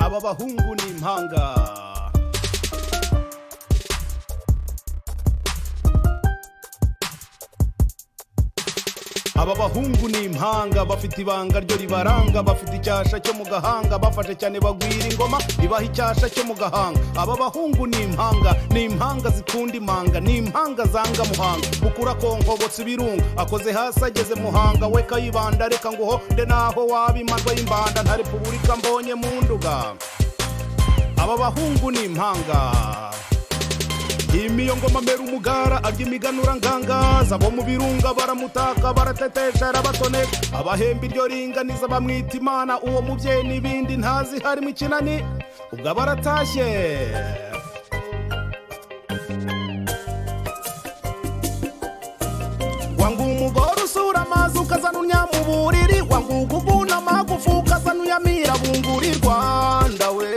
aba bahungu ni impanga aba bahungu ni impanga bafite ibanga ryo ribaranga bafite icyasha cyo mu gahanga bafashe cyane bagwira ingoma ibaha icyasha cyo mu gahanga aba bahungu ni impanga ni impanga zikunda imanga ni impanga zanga muhanga ukura konkobotse ibirunga akoze hasi ageze muhanga we kayibanda reka nguhonde naho waba imanwa y'imbanda nta repubulika mbonye mu nduga aba bahungu ni impanga imiyo ngoma mbera umugara arya imiganura ngangaza abo mu birunga baramutaka baratetesha arabatoneka abahemba iryo ringaniza bamwita imana uwo mubyeyi n'ibindi ntazi harimo ikinani ubwo aba aratashye wangu umugore usura amazi ukazana unyamuburiri wangu uguguna amagufu ukazana uyamira bunguri rwanda we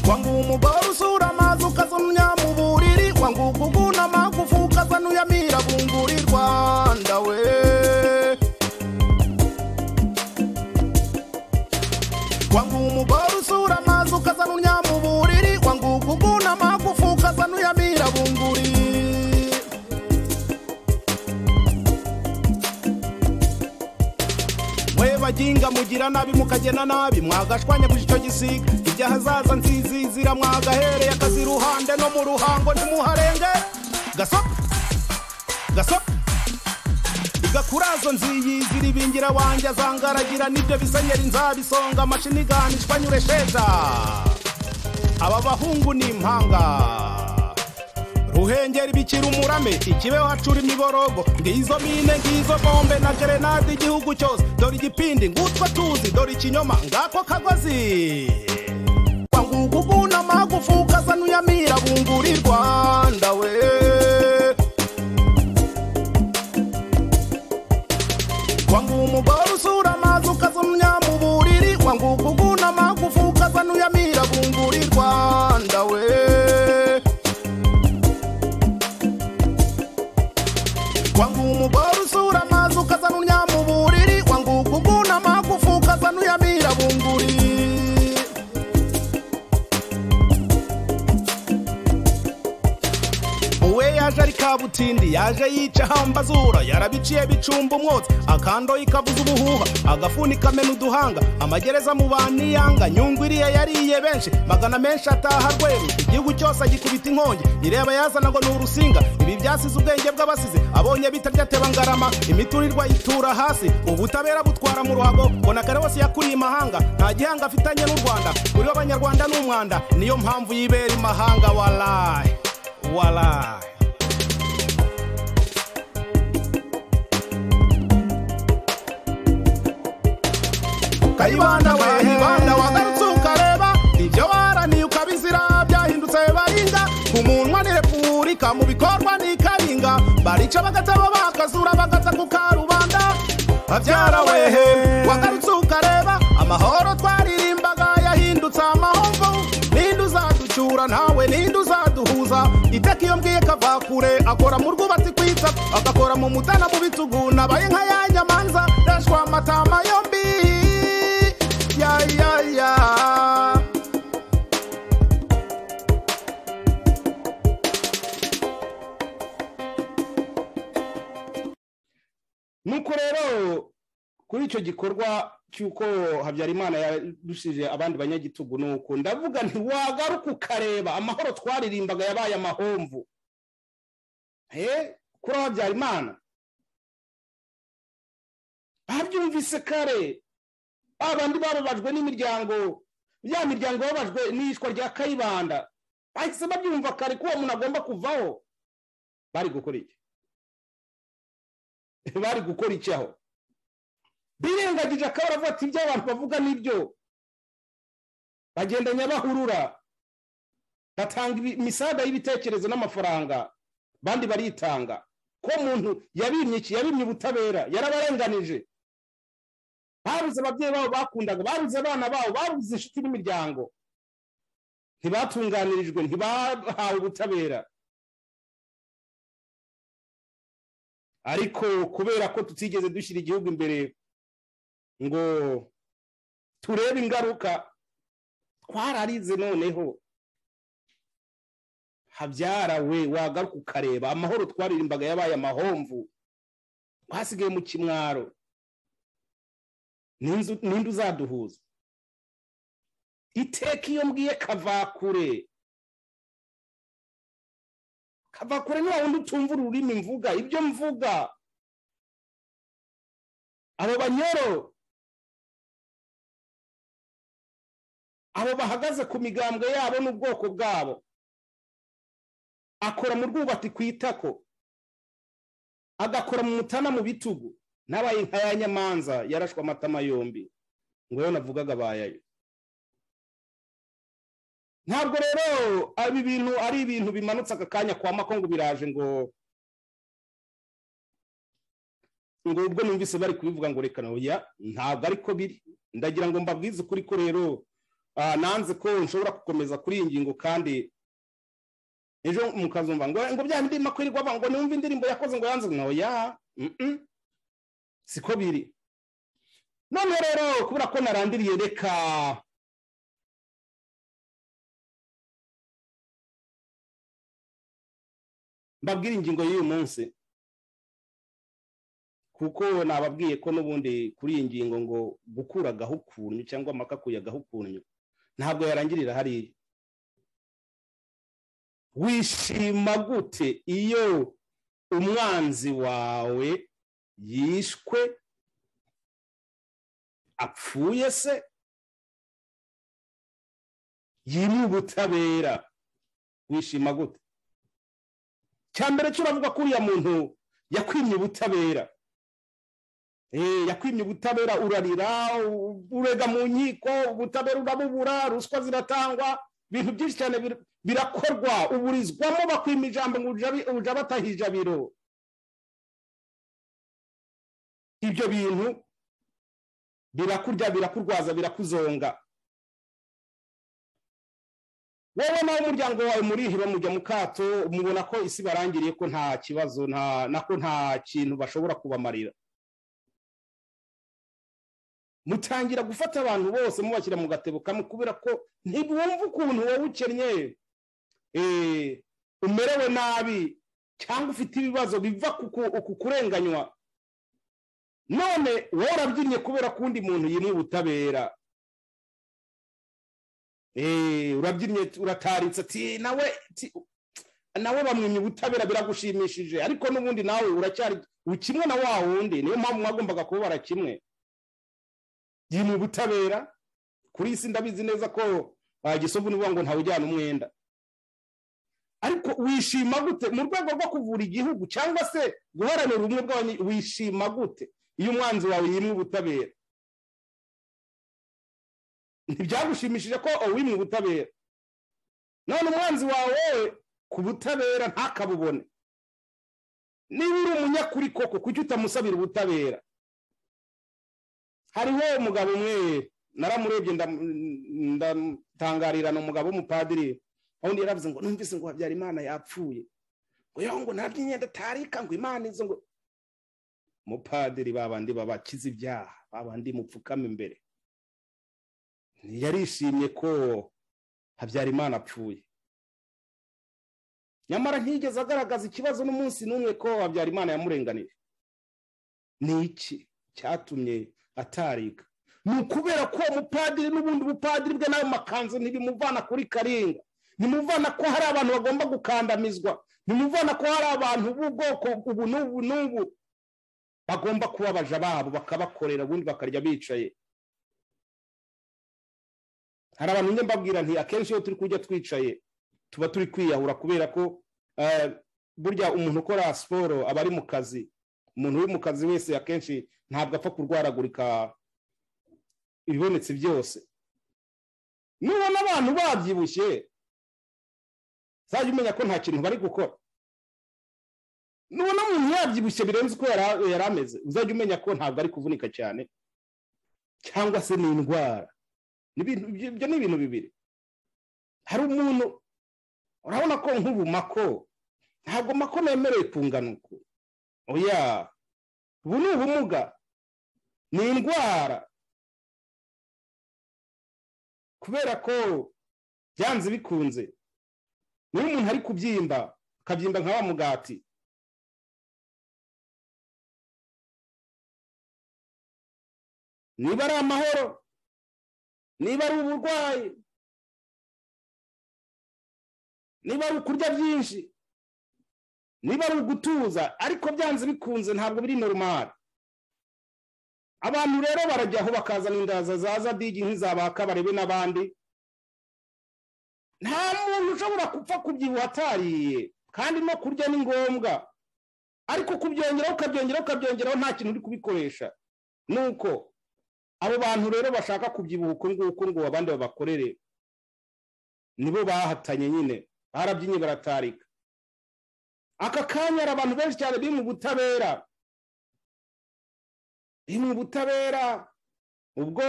wangu umugore usura amazi ukazumya mu buriri wangu kuguna amagufu ukazana uyamira bunguri rwanda we wangu umugore usura amazi ukazana unya mu buriri wangu kuguna amagufu ukazana uyamira bunguri mwe baginga mugira nabi mukagena nabi mwagashwanya gusa icyo gisiga ibyo hazaza nzizizira mwagahereye akazi iruhande no mu ruhango ntimuharenge gasopo gasopo igakurazo nziyizira ibingira wanjye azangaragira nibyo bisenyeri nzabisonga amashini ganishwa nyure sheta aba bahungu ni impanga ruhengeri bikira umurame ikibeho hacura imiborogo ngizo mine ngizo bombe na gerenade igihugu cyose dore igipindi ngutwe tuzi dore ikinyoma ngako kagozi kwanguka uguna amagufu ukazana uyamira bunguri rwanda we kwanguka umugore usura amazi ukazana mu buriri kwanguka uguna amagufu ukazana uyamira bunguri rwanda we wangu umugore usura amazi ukazana uryama uburiri wangu ukuguna amagufu ukazana uyamira bunguri uwe yaje ari kabutindi yaje yica hambazura yarabiciye bicumba umwotsi akandoye ikabuza ubuhuha agafuni kamena uduhanga amagereza mu baniyanga nyungu iriya yariye benshi magana menshi ataha rweru igihugu cyose agikubita inkongi ireba yazana ngo ni urusinga ibi byasize ubwenge bw'abasize abonye bitarya ateba ngarama imiturirwa yitura hasi ubutabera butwara mu ruhago mbona kare wose yakuriye imahanga nta gihanga afitanye n'u rwanda kuri we abanyarwanda ni umwanda niyo mpamvu yibera imahanga warayi warayi kayibanda we ibanda wagarutse ukareba ibyo baraniye ukabizira byahindutse baringa ku munwa ni repubulika mu bikorwa ni karinga barica bagataba bakazura bagata ku karubanda babyara wehe wagarutse ukareba amahoro twaririmbaga yahindutse amahomvu ninde uzaducyura ntawe ninde uzaduhuza iteka iyo mbwiye kava kure akora mu rwubatsi kwita agakora mu mutana mu bitugu nabaye nka ya nyamanza rashwa amatama yombi ya ya ya nuko rero kuri icyo gikorwa cy'uko habyarimana yarushije abandi banyagitugu ni uku ndavuga nti wagaruka ukareba amahoro twaririmbaga yabaye amahomvu Eh, kuri habyarimana babyumvise kare abandi bababajwe n'imiryango ya miryango babajwe n'iyicwa rya kayibanda bahise babyumva kare ko uwo muntu agomba kuvaho bari gukora iki bari gukora iki aho birengagije akaba aravuga ati ibyo abantu bavuga nibyo bagendanya bahurura batanga ibi- imisaga y'ibitekerezo n'amafaranga bandi baritanga ko umuntu yabimye iki yabimye ubutabera yarabarenganije babuze ababyeyi babo bakundaga babuze abana babo babuze inshuti n'imiryango ntibatunganirijwe ntibahawe ubutabera ariko kubera ko tutigeze dushyira igihugu imbere ngo turebe ingaruka twararize noneho habyarawe wagaruka ukareba amahoro twaririmbaga yabaye amahomvu twasigaye mu kimwaro n'indi uzaduhuza iteka iyo mbwiye kavakure kavakure ni wundi utumva ururimi mvuga ibyo mvuga abo banyoro abo bahagaze ku migambwe yabo n'ubwoko bwabo akora mu rwubati ku itako agakora mu mutana mu bitugu n'abaye nka ya nyamanza yarashwe amatama yombi ngo yo navugaga abayayo ntabwo rero ibi bintu ari ibintu bimanutse aka kanya kwa makongo biraje ngo ngo ubwo numvise bari kubivuga ngo reka oya ntabwo ariko biri ndagira ngo mbabwize ukuri ko rero nanze ko nshobora gukomeza kuri iyi ngingo kandi ejo mukazumva ngo ngo bya ndimo kwirirwa ngo numve indirimbo yakoze ngo yanze ngo oya siko biri none rero kubera ko narandiriye reka mbabwira ingingo y'uyu munsi kuko nababwiye ko n'ubundi kuri iyi ngingo ngo gukura agahukunyu cyangwa amaka agahukunyu ntabwo yarangirira hariya wishima gute iyo umwanzi wawe yishwe apfuye se yiriwe ubutabera wishima gute cya mbere cyo uravuga ko uriya muntu yakwimye ubutabera yakwimye ubutabera urarira urega mu nkiko ubutabera urabubura ruswa ziratangwa ibintu byinshi cyane birakorwa uburizwamo bakwima ijambo ngo ujya bataha ijabiro ibyo bintu birakurya birakurwaza birakuzonga wowe n'umuryango wawe muriheba mujya mu kato mubona ko isi barangiriye ko nta kibazo nako nta kintu bashobora kubamarira mutangira gufata abantu bose mubashyira mu gatebo kamwe kubera ko ntibumva ukuntu wowe ukennye umerewe nabi cyangwa ufite ibibazo biva ku kurenganywa none wowe urabyinnye kubera ko undi muntu yimwe ubutabera urabyinnye urataritse ati nawe nawe bamwimye ubutabera biragushimishije ariko n'ubundi nawe uracyari kimwe na wa wundi niyo mpamvu mwagombaga kubabara kimwe yimye ubutabera kuri iyi si ndabizi neza ko wagisovu nivuga ngo ntawujyana umwenda ariko wishima gute mu rwego rwo kuvura igihugu cyangwa se guharanira ubumwe bw'abanyi wishima gute iyo umwanzi wawe yimwe ubutabera ntibyagushimishije ko uwimwe ubutabera none umwanzi wawe ku butabera ntakabubone niba uri umunyakuri koko kuki utamusabira ubutabera hariho umugabo umwe naramurebye ndatangarirana umugabo w'umupadiri undi yaravuze ngo numvise ngo habyara imana yapfuye ngo yo ngo ntabwo imyenda atarika ngo imana izo ngo umupadiri babandi babakiza ibyaha babandi mupfukama imbere yarishimye ko habyarimana apfuye nyamara ntiyigeze agaragaza ikibazo n'umunsi n'umwe ko habyarimana yamurenganije ni iki cyatumye atarika ni ukubera ko umupadiri n'ubundi bupadiri bwe nawe makanzu ntibimuvana kuri karinga nimuvana ko hari abantu bagomba gukandamizwa nimuvana ko hari abantu b'ubwoko ubu n'ubu n'ubu bagomba kubabaja babo bakabakorera ubundi bakarya bicaye hari abantu njye mbabwira nti akenshi iyo turi kujya twicaye tuba turi kwiyahura kubera ko burya umuntu ukora siporo aba ari mu kazi umuntu uri mu kazi wese akenshi ntabwo apfa kurwaragurika ibibonetse byose nubona abantu babyibushye uzajya umenya ko nta kintu bari gukora nubona umuntu yabyibushye birenze uko yari ameze uzajya umenya ko ntabwo ari kuvunika cyane cyangwa se ni indwara ibyo ni ibintu bibiri hari umuntu urabona ko nk'ubu mako ntabwo mako nemerewe kungana uku oya ubu ni ubumuga ni indwara kubera ko byanze bikunze niba umuntu ari kubyimba akabyimba nka wa mugati niba ari amahoro niba ari uburwayi niba ari ukurya byinshi niba ari ugutuza ariko byanze bikunze ntabwo biri normal abantu rero barajyaho bakazana indaza zaza digi nk'izabaka barebe n'abandi nta muntu ushobora gupfa kubyibuha atariye kandi no kurya ni ngombwa ariko kubyongeraho ukabyongeraho ukabyongeraho nta kintu uri kubikoresha ni uko abo bantu rero bashaka kubyibuha uko nguko ngo abandi babakorere nibo bahatanye nyine barabyinnye baratarika aka kanya hari abantu benshi cyane biri mu butabera biri mu butabera ubwo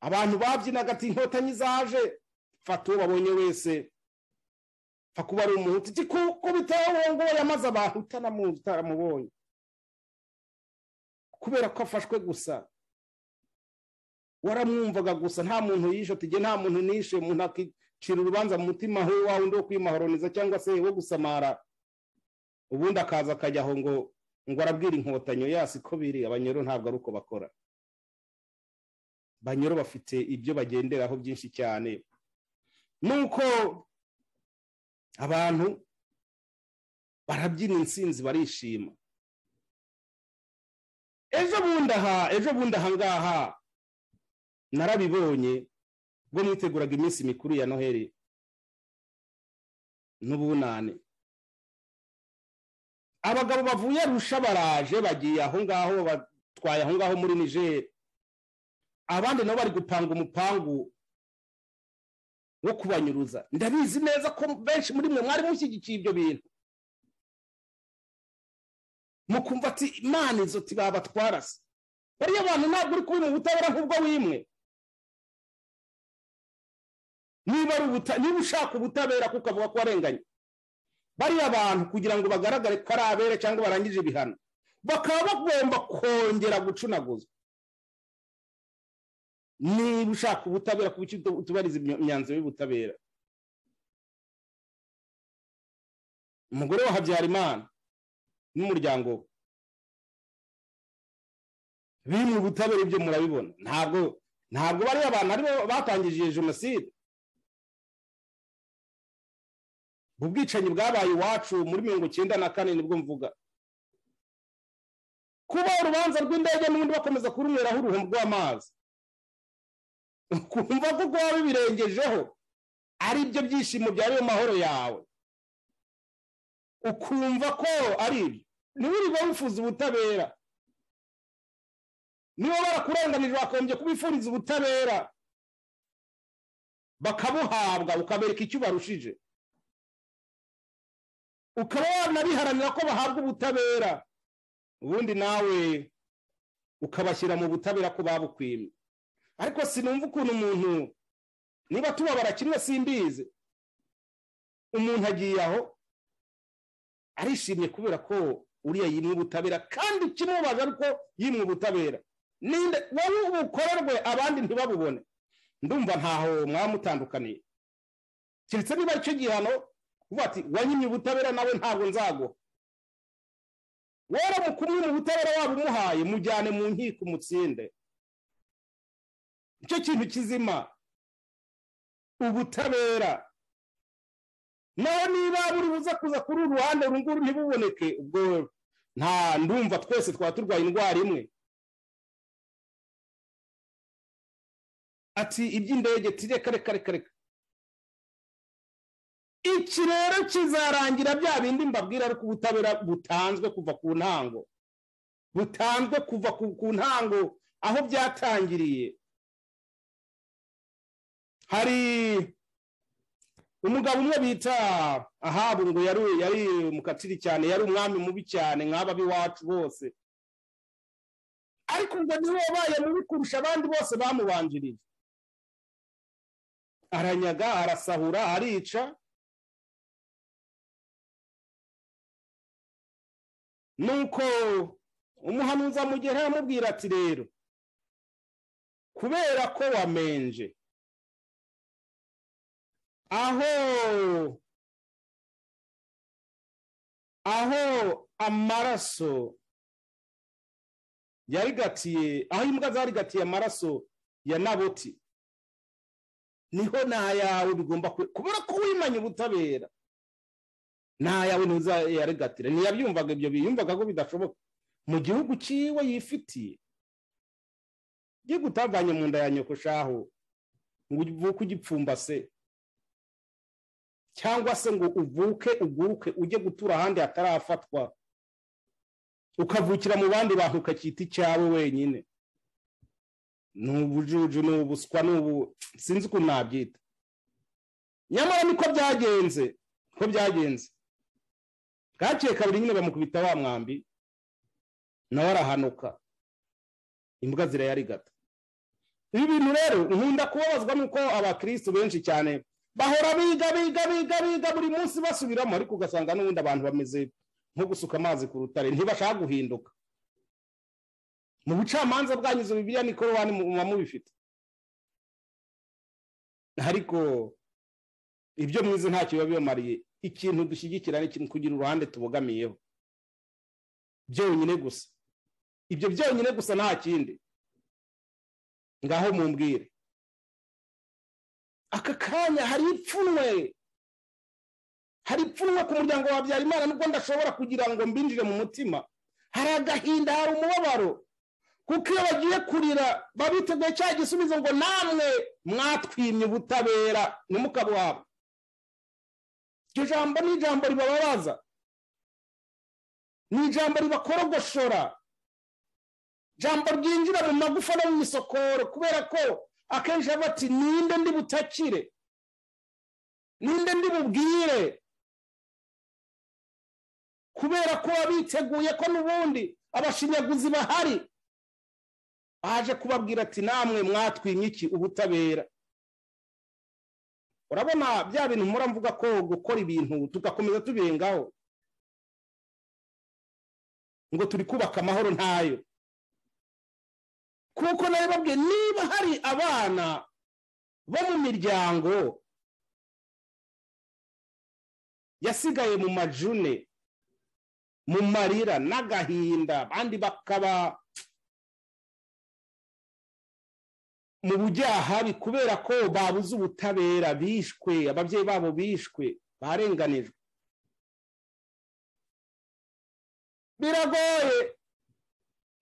abantu babyinaga ati inkotanyi zaje fata uwo babonye wese pfa kuba ari umuhutu kuko biteye uwo nguwo yamaze abantu utanamuzi utaramubonye kubera ko afashwe gusa waramwumvaga gusa nta muntu yishe ati nta muntu nishe umuntu akicira urubanza mu mutima we wawe undi wo kwimahoroniza cyangwa se wo gusamara ubundi akaza akajya aho ngo ngo arabwira inkotanyo yasi ko biri abanyoro ntabwo ari uko bakora banyoro bafite ibyo bagenderaho byinshi cyane nuko abantu barabyina insinzi barishima ejo bundi aha ejo bundi aha ngaha narabibonye ubwo mwiteguraga iminsi mikuru ya noheli n'ubunane abagabo bavuye arusha baraje bagiye aho ngaho batwaye aho ngaho muri nijeri abandi nabo bari gupanga umupangu wo kubanyuruza ndabizi neza ko benshi muri mwe mwari mushyigikiye ibyo bintu mukumva ati imana izo tibabatwara se bariya abantu ntabwo uri kubona ubutabera nk'ubwo wimwe niba ushaka ubutabera kuko avuga ko warenganye bariya abantu kugira ngo bagaragare ko ari abere cyangwa barangije ibihano bakaba bagomba kongera gucunaguza niba ushaka ubutabera ku bice utubariza imyanzuro y'ubutabera umugore wa habyarimana n'umuryango we biri mu butabera ibyo murabibona ntabwo ntabwo bariya abantu aribo batangije jenoside ubwicanyi bwabaye iwacu muri mirongo icyenda na kane nibwo mvuga kuba urubanza rw'indege n'ubundi bakomeza kurumweraho uruhumbu rw'amazi kumva ko kuba bibirengejeho ari byo byishimo byari mu mahoro yawe ukumva ko ari ibyo ntiwirirwe wifuza ubutabera niba barakurenganije wakagombye kubifuriza ubutabera bakabuhabwa ukabereka icyo barushije ukaba wanabiharanira ko bahabwa ubutabera ubundi nawe ukabashyira mu butabera ko babukwimye ariko sinumva ukuntu umuntu niba tubabara kimwe simbizi umuntu agiye aho arishimye kubera ko uriya yimwe ubutabera kandi kimubaza ariko yimwe ubutabera wowe bukorerwe abandi ntibabubone ndumva ntaho mwamutandukaniye keretse niba icyo gihano uvuga ati wanyimye ubutabera nawe ntabwo nzago wera mukumwe mu butabera waba umuhaye mujyane mu nkiko umutsinde nicyo kintu kizima ubutabera nawe niba buri buza kuza kuri uru ruhande uru nguru ntibuboneke ubwo nta ndumva twese twaba turwaye indwara imwe ati iby'indege tireka reka reka reka iki rero kizarangira bya bindi mbabwira ariko ubutabera butanzwe kuva ku ntango butanzwe kuva ku ntango aho byatangiriye hari umugabo umwe bita ahabu ngo yari yari umukatiri cyane yari umwami mubi cyane nk'aba b'iwacu bose ariko ngo niwe wabaye mubi kurusha abandi bose bamubanjirije aranyaga arasahura arica nuko umuhanuza amugera aramubwira ati rero kubera ko wamenje aho aho amaraso yarigatiye aho imbwa zarigatiye amaraso ya naboti niho n'ayawe bigomba kubera ko wimanye ubutabera n'ayawe ntuzayarigatire ntiyabyumvaga ibyo biyumvaga ko bidashoboka mu gihugu cyiwe yifitiye igihugu utavanye mu nda ya nyoko shaho ngo uvuke ugipfumbase cyangwa se ngo uvuke uguruke ujye gutura ahandi hatarafatwa ukavukira mu bandi bantu ukacyita icyawe wenyine ni ubujuju ni ubuswa ni ubu sinzi ukuntu nabyita nyamara niko byagenze ko byagenze bwakeye kabiri nyine bamukubita wa mwambi nawe arahanuka imbwa zirayarigata ibi bintu rero nkunda kubabazwa nuko abakirisitu benshi cyane bahora biga biga biga biga buri munsi basubiramo ariko ugasanga n'ubundi abantu bameze nko gusuka amazi ku rutare ntibashaka guhinduka mu bucamanza bwangiza bibiriya nikorowani muba mubifite ariko ibyo mwize ntacyo biba bibamariye ikintu dushyigikira ni ikintu kugira uruhande tubogamiyeho byonyine gusa ibyo byonyine gusa nta kindi ngaho mumbwire aka kanya hari ipfunwe hari ipfunwe ku muryango wa Habyarimana nubwo ndashobora kugira ngo mbinjire mu mutima hari agahinda hari umubabaro kuko iyo bagiye kurira baba biteguye cya gisubizo ngo namwe mwatwimye ubutabera ntimukabuhabwe iryo jambo ni ijambo ribababaza ni ijambo ribakorogoshora ijambo ryinjira mu magufa no mu isokoro kubera ko akenshi aba ati ninde ndi butakire ninde ndi bubwire kubera ko biteguye ko n'ubundi abashinyaguzi bahari baje kubabwira ati namwe mwatwimye iki ubutabera urabona bya bintu mpora mvuga ko gukora ibintu tugakomeza tubirengaho ngo turi kubaka amahoro ntayo kuko nawe babwiye niba hari abana bo mu miryango yasigaye mu majune mu marira n'agahinda abandi bakaba mu bujyahabi kubera ko babuze ubutabera bishwe ababyeyi babo bishwe barenganijwe biragoye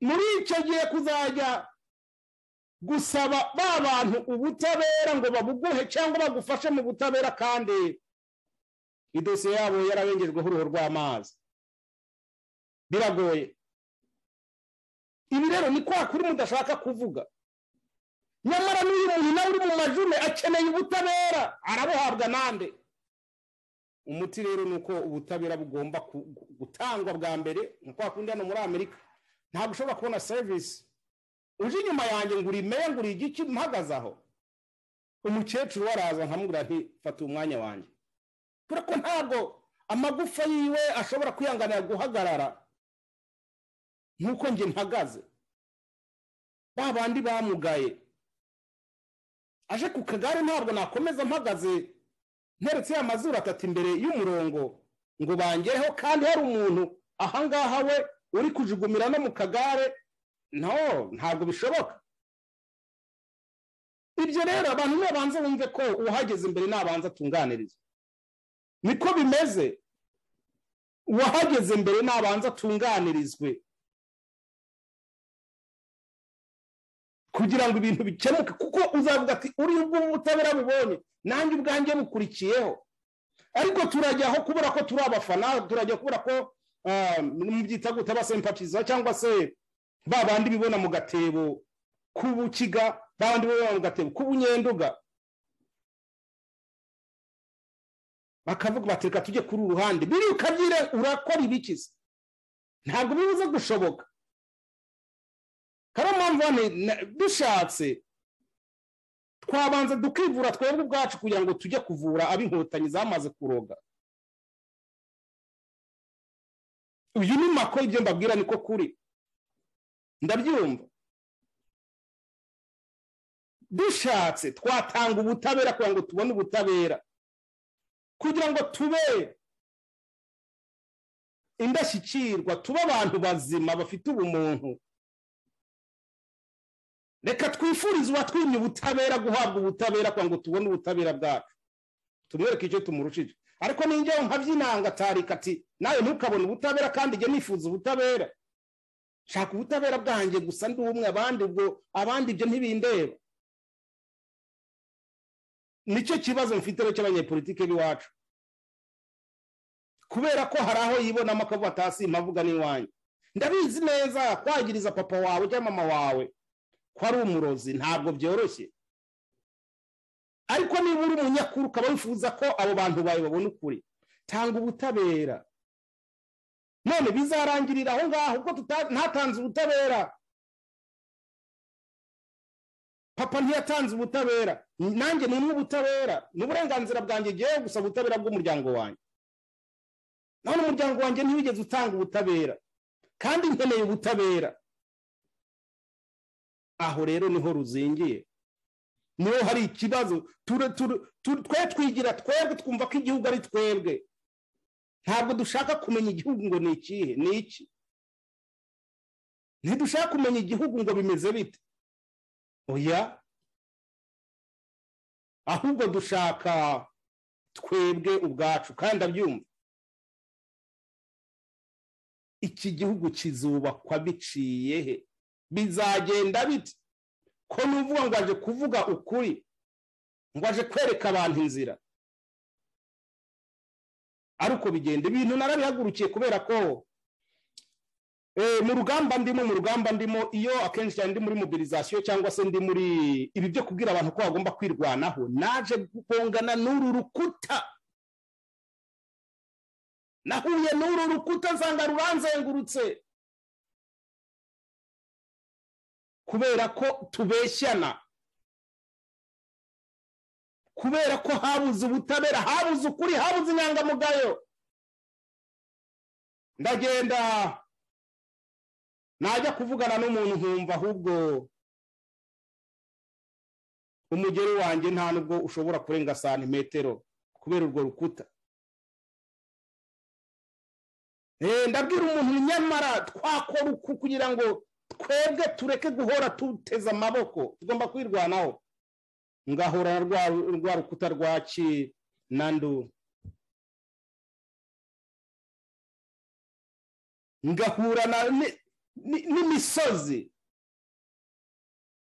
muri icyo gihe kuzajya gusaba ba bantu ubutabera ngo babuguhe cyangwa bagufashe mu butabera kandi idosiye yabo yarabengejweho uruhu rw'amazi biragoye ibi rero ni kwa kuri mudashaka kuvuga nyamara n'uyu muntu nawe uri mu majune akeneye ubutabera arabuhabwa nande umuti rero ni uko ubutabera bugomba gutangwa bwa mbere nka kundi hano muri amerika ntabwo ushobora kubona serivisi uje inyuma yanjye ngo urimere ngo urigike mpagaze aho umukecuru we araza nkamubwira ntifate umwanya wanjye kubera ko ntabwo amagufa yiwe ashobora kwihanganira guhagarara nk'uko njye mpagaze ba bandi bamugaye aje ku kagare ntabwo nakomeza mpagaze nteretse ya mazuru atatu imbere y'umurongo ngo bangereho kandi hari umuntu ahangaha we uri kujugumira no mu kagare no ntabwo bishoboka ibyo rero abantu nibabanza bumve ko uwahageze imbere nabanza atunganirizwa niko bimeze uwahageze imbere nabanza atunganirizwe kugira ngo ibintu bikemuke kuko uzavuga ati uri ubutabera bubonye nanjye ubwanjye bukurikiyeho ariko turajya aho kubera ko turi abafana turajya kubera ko mubyita guta basempatiza cyangwa se ba bandi bibona mu gatebo k'ubukiga ba bandi bibona mu gatebo k'ubunyenduga bakavuga bati reka tujye kuri uru ruhande biri ukabyire urakora ibikiza ntabwo bibuze gushoboka kariya mpamvu dushatse twabanza dukivura twebwe ubwacu kugira ngo tujye kuvura ab'inkotanyi zamaze kuroga uyu ni mako ibyo mbabwira niko kuri ndabyumva dushatse twatanga ubutabera kugira ngo tubone ubutabera kugira ngo tube indashyikirwa tube abantu bazima bafite ubumuntu reka twifurize uwatwimye ubutabera guhabwa ubutabera kugira ngo tubone ubutabera bwacu tumwereke icyo tumurushije ariko ninjyewe nkabyinanga atarika ati nawe ntukabone ubutabera kandi njye nifuza ubutabera shaka ubutabera bwanjye gusa ndi umwe abandi ubwo abandi ibyo ntibindeba nicyo kibazo mfite rero cy'abanyepolitike b'iwacu kubera ko hari aho yibonamo akavuga atasi mpavuga n'iwanyu ndabizi neza kwagiriza papa wawe cyangwa mama wawe ko ari umurozi ntabwo byoroshye ariko niba uri umunyakuru ukaba wifuza ko abo bantu bawe babona ukuri tanga ubutabera none bizarangirira aho ngaho ubwo ntatanze ubutabera papa ntiyatanze ubutabera nanjye ni umwe ubutabera ni uburenganzira bwanjye ngewe gusa ubutabera bw'umuryango wanjye none umuryango wanjye ntiwigeze utanga ubutabera kandi nkeneye ubutabera aho rero niho ruzingiye niho hari ikibazo twe twigira twebwe twumva ko igihugu ari twebwe ntabwo dushaka kumenya igihugu ngo ni ikihe ni iki ntidushaka kumenya igihugu ngo bimeze bite oya ahubwo dushaka twebwe ubwacu kandi abyumva iki gihugu kizubakwa biciye he bizagenda bite ko nuvuga ngo aje kuvuga ukuri ngo aje kwereka abantu inzira ari uko bigenda ibintu narabihagurukiye kubera ko mu rugamba ndimo mu rugamba ndimo iyo akenshi cyane ndi muri mobilizasiyo cyangwa se ndi muri ibi byo kubwira abantu ko bagomba kwirwanaho naje gukongana n'uru rukuta nahuye n'uru rukuta nsanga ruranzengurutse kubera ko tubeshyana kubera ko habuze ubutabera habuze ukuri habuze inyangamugayo ndagenda najya kuvugana n'umuntu nkumva ahubwo umugeri wanjye nta nubwo ushobora kurenga santimetero kubera urwo rukuta ndabwira umuntu nyamara twakora uku kugira ngo twebwe tureke guhora tuteze amaboko tugomba kwirwanaho ngahora na rwa rukuta rwa ki nandu ngahura n'imisozi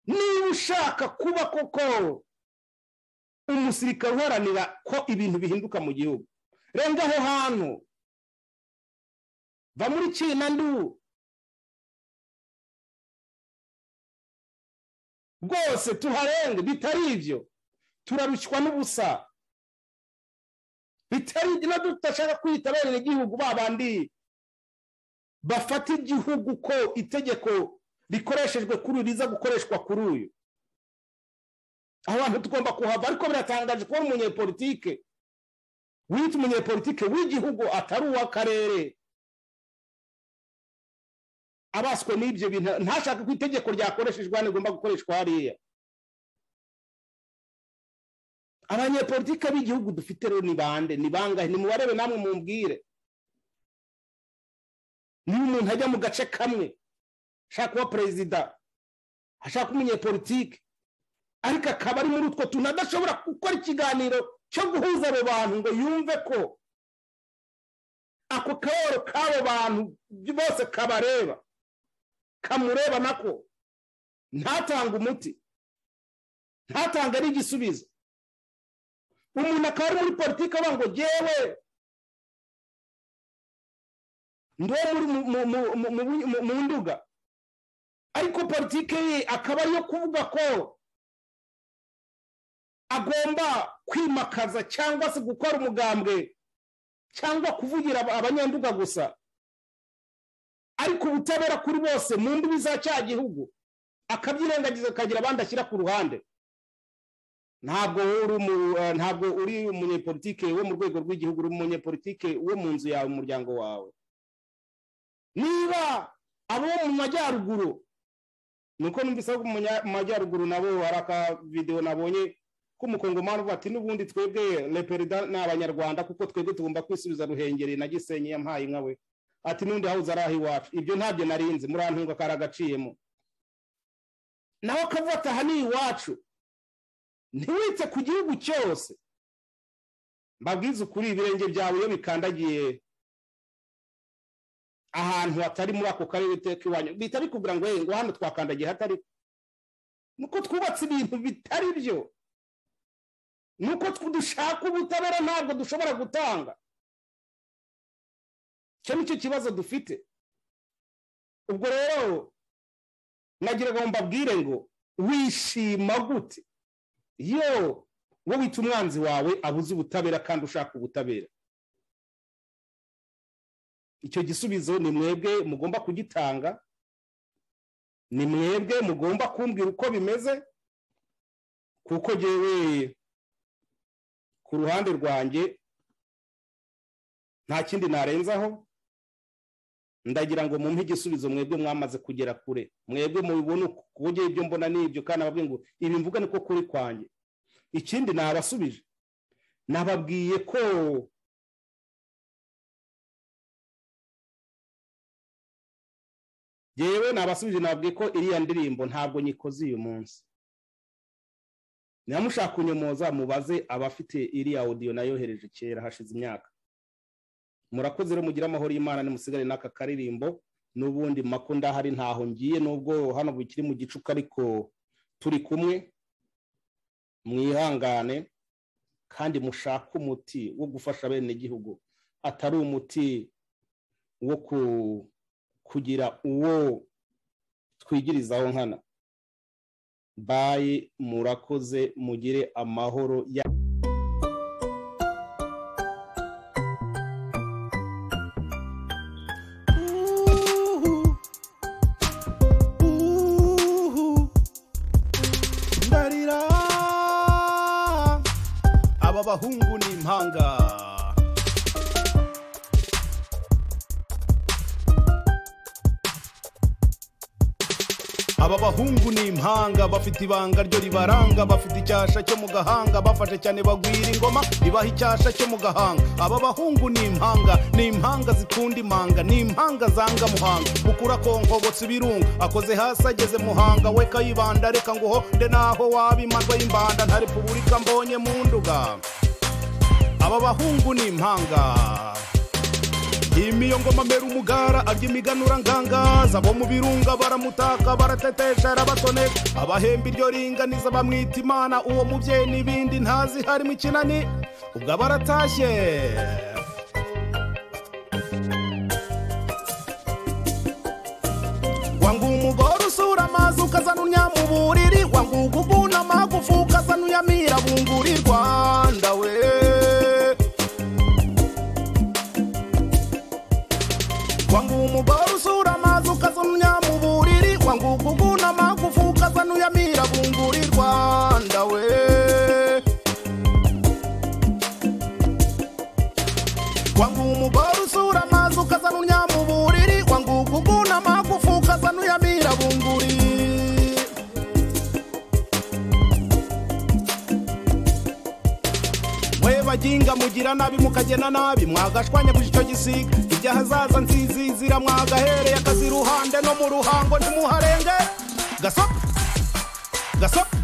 niba ushaka kuba koko umusirikare uharanira ko ibintu bihinduka mu gihugu renga aho hantu va muri kinandu rwose tuharenge bitari ibyo turarushywa n'ubusa bitari ibyo tudashaka kwitabera igihugu ba bandi bafata igihugu ko itegeko rikoreshejwe kuri riza gukoreshwa kuri uyu aho hantu tugomba kuhava ariko biratangaje kubona umunyepolitike wita umunyepolitike w'igihugu atari uw'akarere abaswe n'ibyo bintu ntashake ko itegeko ryakoreshejwe hano rigomba gukoreshwa hariya abanyepolitike b'igihugu dufite rero ni bande ni bangahe nimubarebe namwe mumbwire niba umuntu ajya mu gace kamwe ashaka kuba perezida ashaka umunyepolitike ariko akaba ari muri utwo tuntu adashobora gukora ikiganiro cyo guhuza abo bantu ngo yumve ko ako kaboro k'abo bantu bose kabareba kamureba nako ntatange umuti ntatange n'igisubizo umuntu akaba ari muri politiki avuga ngo ngewe ndi mu nduga ariko politiki ye akaba ariyo kuvuga ko agomba kwimakaza cyangwa se gukora umugambwe cyangwa kuvugira abanyanduga gusa ariko ubutabera kuri bose mu mbibi za cya gihugu akabyirengagiza akagira abandi ashyira ku ruhande ntabwo uri umunyepolitike wo mu rwego rw'igihugu uri umunyepolitike wo mu nzu yawe mu muryango wawe niba abo mu majyaruguru nuko numvise ko mu majyaruguru nabo hari akavidewo nabonye k'umukongomani uvuga ati n'ubundi twebwe reperida ni abanyarwanda kuko twebwe tugomba kwisubiza ruhengeri na gisenyi yampaye inka we ati n'undi hawuze ari aho iwacu ibyo ntabyo narinze murantunga kari agaciyemo nawe akavuga ati aha ni iwacu ntiwite ku gihugu cyose mbabwize ukuri ibirenge byawe iyo bikandagiye ahantu hatari muri ako karere iteka iwanyu bihita bikubwira ngo ngo hano twakandagiye hatari nuko twubatse ibintu bitari byo nuko dushaka ubutabera ntabwo dushobora gutanga icyo ni cyo kibazo dufite ubwo rero nagiraga ngo mbabwire ngo wishima gute yo wowe wita umwanzi wawe abuze ubutabera kandi ushaka ubutabera icyo gisubizo ni mwebwe mugomba kugitanga ni mwebwe mugomba kumbwira uko bimeze kuko ngewe ku ruhande rwanjye nta kindi narenzaho ndagira ngo mumpe igisubizo mwebwe mwamaze kugera kure mwebwe mubibona kuburyo ibyo mbona n'ibyo kandi ababwira ngo ibi mvuga niko kuri kwanjye ikindi nabasubije nababwiye ko yewe nabasubije nababwiye ko iriya ndirimbo ntabwo nyikoze uyu munsi ntiyamushaka kunyomoza mubaze abafite iriya odiyo nayohereje kera hashize imyaka murakoze rero mugire amahoro y'imana nimusigare n'aka karirimbo n'ubundi mako ndahari ntaho ngiye nubwo hano bikiri mu gicuku ariko turi kumwe mwihangane kandi mushake umuti wo gufasha bene igihugu atari umuti wo kugira uwo twigirizaho nkana bayi murakoze mugire amahoro ya ndarira aba bahungu ni impanga aba bahungu ni impanga bafite ibanga ryo ribaranga bafite icyasha cyo mu gahanga bafashe cyane bagwira ingoma ibaha icyasha cyo mu gahanga aba bahungu ni impanga ni impanga zikunda imanga ni impanga zanga muhanga bukura konkobotsa ibirunga akoze hasi ageze muhanga we kayibanda reka nguho nde naho waba imanza y'imbanda nta repubulika mbonye mu nduga aba bahungu ni impanga imiyo ngoma mbera umugara arya imiganura ngangaza abo mu birunga baramutaka baratetesha arabatoneka abahemba iryo ringaniza bamwita imana uwo mubyeyi n'ibindi ntazi harimo ikinani ubwo aba aratashye wangu umugore usura amazi ukazana unyama uburiri wangu uguguna amagufu ukazana uyamira bunguri rwanda we wangu umugore usura amazi ukazana unyama uburiri wangu uguguna amagufu ukazana uyamira bunguri rwanda we wangu umugore usura amazi ukazana unyama uburiri wangu uguguna amagufu ukazana uyamira bunguri we baginga mugira nabi mukagena nabi mwagashwanya gusa icyo gisiga ibyo ahazaza nzizizira mwagahereye akazi iruhande no mu ruhango ntimuharenge gasopo gasopo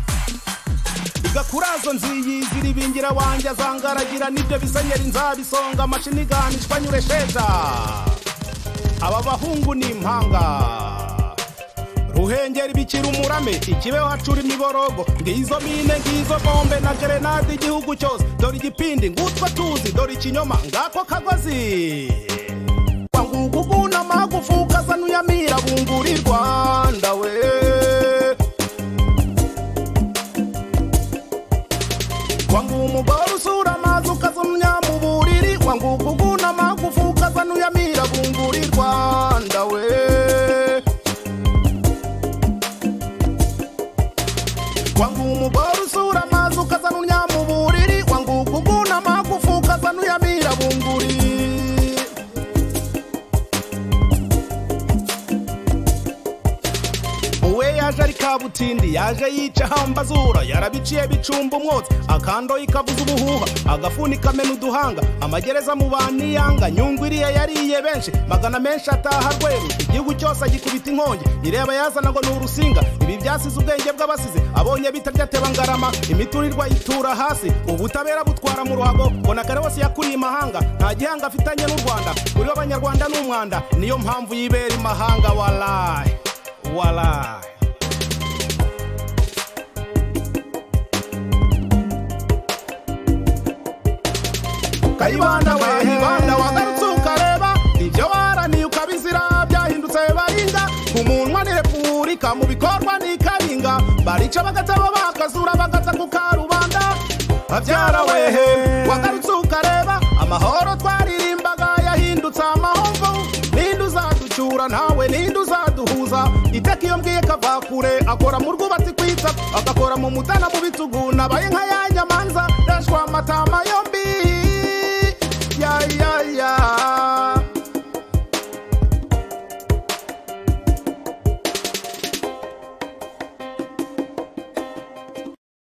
igakurazo nziyizira ibingira wanjye azangaragira nibyo bisenyera inzabisonga amashini ganishwa nyure sheta aba bahungu ni impanga ruhengeri bikira umurame ikibeho hacura imiborogo ngizo mine ngizo bombe na gerenade igihugu cyose dore igipindi ngutwa tuzi dore ikinyoma ngako kagozi wangugu guna amagufu ukazana uyamira bunguri rwanda we wangu umugore usura amazi ukazana unyama uburiri wangugu guna amagufu ukazana uyamira bunguri rwanda we wangu umugore usura amazi ukazana unyama uburiri wangu uguguna amagufu ukazana uyamira bunguri we yaje ari kabutindi yaje yica hambazura yarabiciye bicumba umwotsi akandoye ikavuza ubuhuha agafuni kamena uduhanga amagereza mu baniyanga nyungwiriye yariye benshi magana menshi ataha rweru igihugu cyose agikubita inkongi ireba yazana ngo ni urusinga ibi byasize ubwenge bw'abasize abonye bitarya teba ngarama imiturirwa yitura hasi ubutabera butwara mu ruhago mbona kare wose yakuriye imahanga nta gihanga afitanye n'u rwanda kuri we abanyarwanda ni umwanda niyo mpamvu yibera imahanga warayi warayi kayibanda we ibanda wagarutse ukareba ibyo baraniye ukabizira byahindutse baringa ku munwa ni repubulika mu bikorwa ni karinga barica bagataba bakazura bagata ku karubanda babyara wehe wagarutse ukareba amahoro twaririmbaga yahindutse amahomvu ninde uzaducyura ntawe ninde uzaduhuza iteka iyo mbwiye kava kure akora mu rwubatsi kwitsa agakora mu mutana mu bitugu nabaye nka ya nyamanza rashwa amata